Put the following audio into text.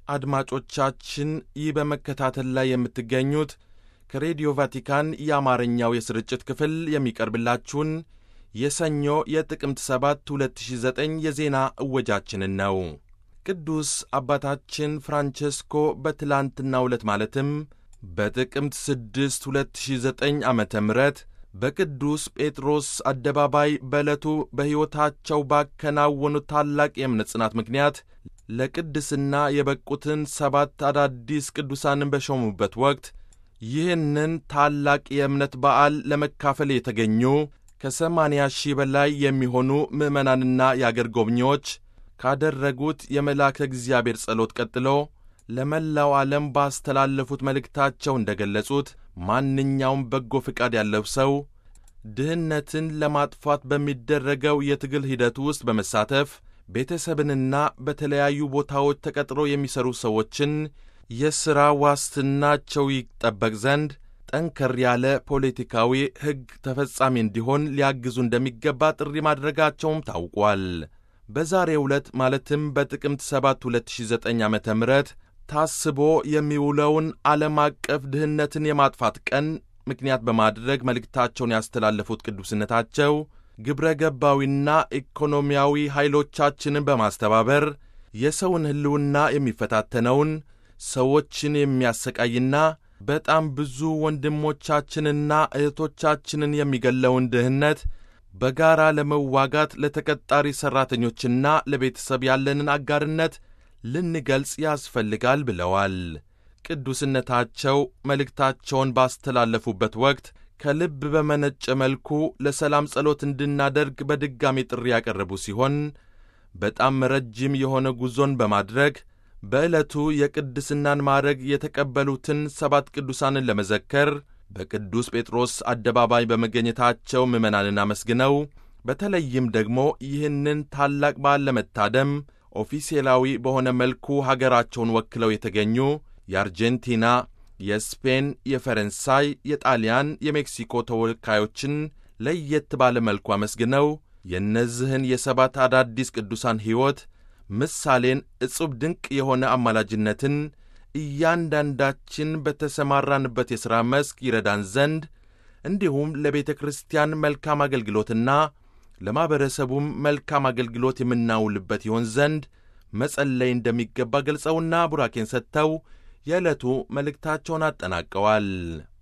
አድማጮቻችን ይህ በመከታተል ላይ የምትገኙት ከሬዲዮ ቫቲካን የአማርኛው የስርጭት ክፍል የሚቀርብላችሁን የሰኞ የጥቅምት 7 2009 የዜና እወጃችንን ነው። ቅዱስ አባታችን ፍራንቼስኮ በትላንትናው ዕለት ማለትም በጥቅምት 6 2009 ዓ ም በቅዱስ ጴጥሮስ አደባባይ በዕለቱ በሕይወታቸው ባከናወኑት ታላቅ የእምነት ጽናት ምክንያት ለቅድስና የበቁትን ሰባት አዳዲስ ቅዱሳንን በሾሙበት ወቅት ይህንን ታላቅ የእምነት በዓል ለመካፈል የተገኙ ከሰማንያ ሺህ በላይ የሚሆኑ ምዕመናንና የአገር ጎብኚዎች ካደረጉት የመልአከ እግዚአብሔር ጸሎት ቀጥሎ ለመላው ዓለም ባስተላለፉት መልእክታቸው እንደ ገለጹት ማንኛውም በጎ ፍቃድ ያለው ሰው ድህነትን ለማጥፋት በሚደረገው የትግል ሂደት ውስጥ በመሳተፍ ቤተሰብንና በተለያዩ ቦታዎች ተቀጥሮ የሚሰሩ ሰዎችን የሥራ ዋስትናቸው ይጠበቅ ዘንድ ጠንከር ያለ ፖለቲካዊ ሕግ ተፈጻሚ እንዲሆን ሊያግዙ እንደሚገባ ጥሪ ማድረጋቸውም ታውቋል። በዛሬው ዕለት ማለትም በጥቅምት 7 2009 ዓ ም ታስቦ የሚውለውን ዓለም አቀፍ ድህነትን የማጥፋት ቀን ምክንያት በማድረግ መልእክታቸውን ያስተላለፉት ቅዱስነታቸው ግብረ ገባዊና ኢኮኖሚያዊ ኃይሎቻችንን በማስተባበር የሰውን ሕልውና የሚፈታተነውን ሰዎችን የሚያሰቃይና በጣም ብዙ ወንድሞቻችንና እህቶቻችንን የሚገለውን ድህነት በጋራ ለመዋጋት ለተቀጣሪ ሠራተኞችና ለቤተሰብ ያለንን አጋርነት ልንገልጽ ያስፈልጋል ብለዋል። ቅዱስነታቸው መልእክታቸውን ባስተላለፉበት ወቅት ከልብ በመነጨ መልኩ ለሰላም ጸሎት እንድናደርግ በድጋሚ ጥሪ ያቀረቡ ሲሆን በጣም ረጅም የሆነ ጉዞን በማድረግ በዕለቱ የቅድስናን ማዕረግ የተቀበሉትን ሰባት ቅዱሳንን ለመዘከር በቅዱስ ጴጥሮስ አደባባይ በመገኘታቸው ምዕመናንን አመስግነው በተለይም ደግሞ ይህንን ታላቅ በዓል ለመታደም ኦፊሴላዊ በሆነ መልኩ ሀገራቸውን ወክለው የተገኙ የአርጀንቲና፣ የስፔን፣ የፈረንሳይ፣ የጣሊያን፣ የሜክሲኮ ተወካዮችን ለየት ባለ መልኩ አመስግነው የእነዚህን የሰባት አዳዲስ ቅዱሳን ሕይወት ምሳሌን እጹብ ድንቅ የሆነ አማላጅነትን እያንዳንዳችን በተሰማራንበት የሥራ መስክ ይረዳን ዘንድ እንዲሁም ለቤተ ክርስቲያን መልካም አገልግሎትና ለማኅበረሰቡም መልካም አገልግሎት የምናውልበት ይሆን ዘንድ መጸለይ እንደሚገባ ገልጸውና ቡራኬን ሰጥተው የዕለቱ መልእክታቸውን አጠናቀዋል።